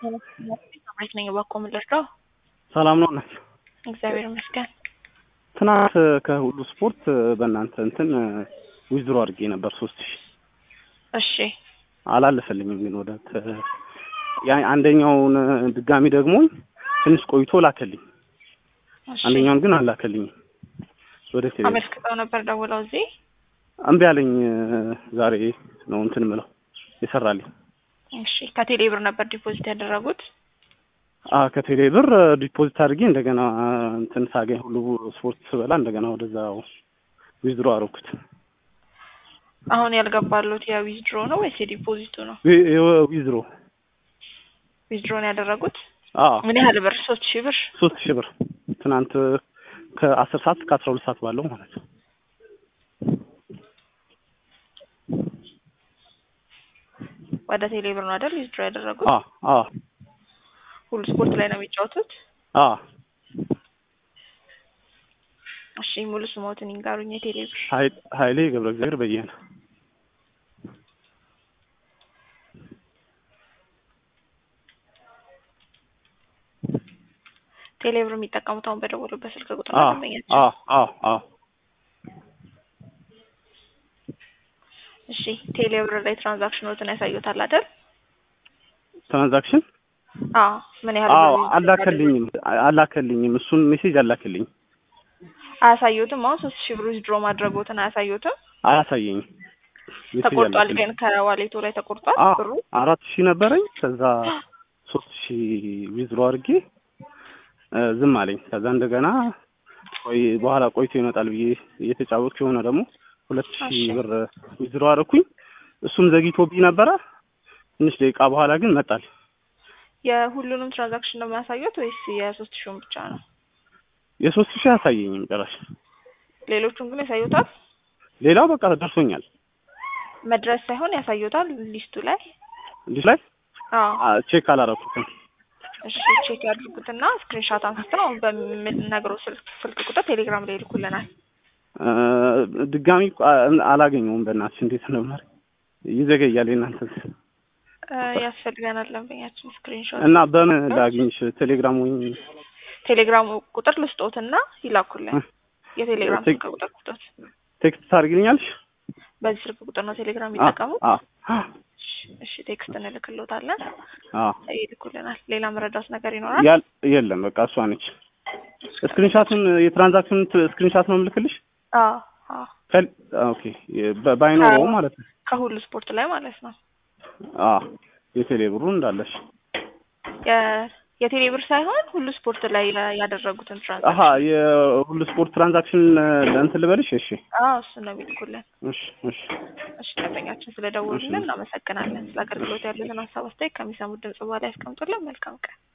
አምሬት ነኝ ባኮ ምልርዳው ሰላም ነው ናቸው። እግዚአብሔር ይመስገን። ትናንት ከሁሉ ስፖርት በእናንተ እንትን ዊዝድሮ አድርጌ ነበር ሶስት ሺህ እሺ አላለፈልኝም ግን ወደ ተ- ያ አንደኛውን ድጋሚ ደግሞ ትንሽ ቆይቶ ላከልኝ። እሺ። አንደኛውን ግን አላከልኝም። ወደ ቴሌ አመልክተው ነበር ደውለው እዚህ እምቢ አለኝ። ዛሬ ነው እንትን ምለው የሰራልኝ። እሺ ከቴሌ ብር ነበር ዲፖዚት ያደረጉት አ ከቴሌ ብር ዲፖዚት አድርጌ እንደገና እንትን ሳገኝ ሁሉ ስፖርት ስበላ እንደገና ወደዛው ዊዝድሮ አደረኩት። አሁን ያልገባሉት የዊዝድሮ ነው ወይስ የዲፖዚቱ ነው ዊ- ዊ- ዊዝድሮ ዊዝድሮ ነው ያደረጉት አ ምን ያህል ብር ሶስት ሺህ ብር ሶስት ሺህ ብር ትናንት ከአስር ሰዓት እስከ አስራ ሁለት ሰዓት ባለው ማለት ነው። ወደ ቴሌ ብር ነው አይደል ዊዝድሮ ያደረጉት አ አ ሁሉ ስፖርት ላይ ነው የሚጫወቱት አ እሺ ሙሉ ስሞትን ይንገሩኝ የቴሌ ብር ሀይ- ሀይሌ ገብረ እግዚአብሔር በየነ ቴሌ ብር የሚጠቀሙት አሁን በደወሉበት ስልክ ቁጥር አ ነው ደንበኛቸው አ አ አ እሺ ቴሌ ብር ላይ ትራንዛክሽኖትን ያሳዩታል አይደል ትራንዛክሽን አዎ ምን ያህል አዎ ብር አላከልኝም አላከልኝም እሱን ሜሴጅ አላከልኝም አያሳዩትም አሁን ሶስት ሺህ ብር ዊዝድሮ ማድረጉትን አያሳዩትም አያሳየኝም ሜሴጅ ተቆርጧል አላከልኝም። ግን ከዋሌቶ ላይ ተቆርጧል አ ብሩ አራት ሺህ ነበረኝ ከዛ ሶስት ሺህ ዊዝድሮ አድርጌ እ ዝም አለኝ ከዛ እንደገና ቆይ በኋላ ቆይቶ ይመጣል ብዬ እየተጫወትኩ የሆነ ደግሞ ሁለት ሺህ እሺ። ብር ዊዝድሮ አደረኩኝ እሱም ዘግይቶብኝ ነበረ ትንሽ ደቂቃ በኋላ ግን መጣል የሁሉንም ትራንዛክሽን ነው የሚያሳዩት ወይስ የሶስት ሺውን ብቻ ነው የሶስት ሺህ አያሳየኝም ጭራሽ ሌሎቹን ግን ያሳዩታል ሌላው በቃ ደርሶኛል መድረስ ሳይሆን ያሳዩታል ሊስቱ ላይ እንዲህ ላይ አዎ አ ቼክ አላረኩትም እሺ ቼክ ያድርጉትና ስክሪንሻት አንስተው አሁን በምነግረው ስልክ ስልክ ቁጥር ቴሌግራም ላይ ይልኩልናል እ ድጋሚ አ- አላገኘውም በእናትሽ እንዴት ነው ማለት ይዘገያል የእናንተ እ ያስፈልገናል ደንበኛችን ስክሪንሾት እና በምን ላግኝሽ ቴሌግራም ወይ ቴሌግራም ቁጥር ልስጦትና ይላኩልን የቴሌግራም ቴክ- ስልክ ቁጥር ልስጦት ቴክስት ታደርግልኛለሽ በዚህ ስልክ ቁጥር ነው ቴሌግራም አ የሚጠቀሙ አ እሺ ቴክስት እንልክሎታለን አ ይልኩልናል ሌላ መረዳት ነገር ይኖራል ያል የለም በቃ እሷ ነች ስክሪንሻቱን የትራንዛክሽን ስክሪንሻት ነው የምልክልሽ አዎ አዎ ከል ኦኬ በ- ባይኖረው ማለት ነው ከሁሉ ስፖርት ላይ ማለት ነው አ የቴሌ ብሩ እንዳለሽ የ- የቴሌ ብር ሳይሆን ሁሉ ስፖርት ላይ ያደረጉትን አሀ ትራንዛክሽን የሁሉ ስፖርት ትራንዛክሽን ለእንትን ልበልሽ እሺ አዎ እሱን ነው የሚልኩልን እሺ እሺ እሺ ደንበኛችን ስለደወሉልን እናመሰግናለን ስለ አገልግሎት ያሉትን ሀሳብ አስተያየት ከሚሰሙት ድምጽ በኋላ ያስቀምጡልን መልካም ቀን